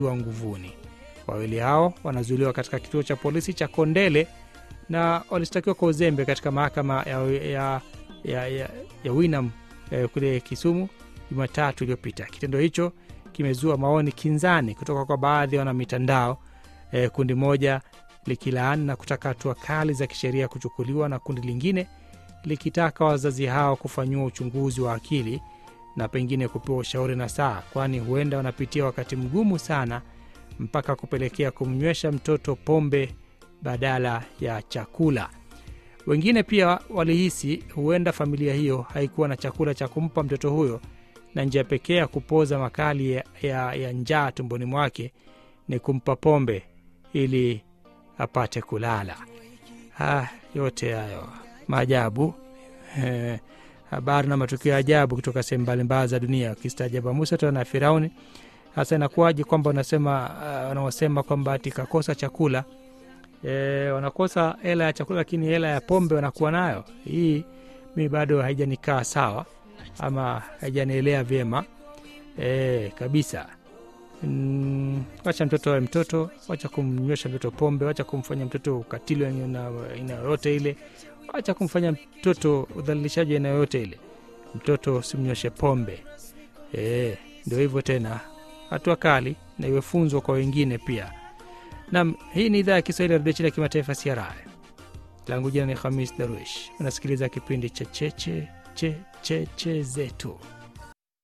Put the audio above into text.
wa nguvuni. Wawili hao wanazuiliwa katika kituo cha polisi cha Kondele na walishtakiwa kwa uzembe katika mahakama ya, ya, ya, ya, ya Winam eh, kule Kisumu Jumatatu iliyopita. Kitendo hicho kimezua maoni kinzani kutoka kwa baadhi ya wanamitandao eh, kundi moja likilaani na kutaka hatua kali za kisheria kuchukuliwa na kundi lingine likitaka wazazi hao kufanyiwa uchunguzi wa akili na pengine kupewa ushauri na saa, kwani huenda wanapitia wakati mgumu sana mpaka kupelekea kumnywesha mtoto pombe badala ya chakula. Wengine pia walihisi huenda familia hiyo haikuwa na chakula cha kumpa mtoto huyo na njia pekee ya kupoza makali ya, ya, ya njaa tumboni mwake ni kumpa pombe ili apate kulala. Ah, yote hayo maajabu eh, habari na matukio ya ajabu kutoka sehemu mbalimbali za dunia. Ukistaajaba Musa tena na Firauni. Hasa inakuwaje kwamba unasema uh, wanaosema kwamba ati kakosa chakula e, wanakosa hela ya chakula lakini hela ya pombe wanakuwa nayo. Hii mi bado haijanikaa sawa ama haijanielea vyema e, kabisa. Mm, wacha mtoto awe mtoto, wacha kumnywesha mtoto pombe, wacha kumfanya mtoto ukatili wa aina yoyote ile, wacha kumfanya mtoto udhalilishaji aina yoyote ile. Mtoto usimnyweshe pombe e, ndio hivyo tena, hatua kali na iwe funzo kwa wengine pia. Nam, hii ni idhaa ya Kiswahili ya redio China ya kimataifa CRI. Langu jina ni Hamis Darwish. Unasikiliza kipindi cha cheche cheche che zetu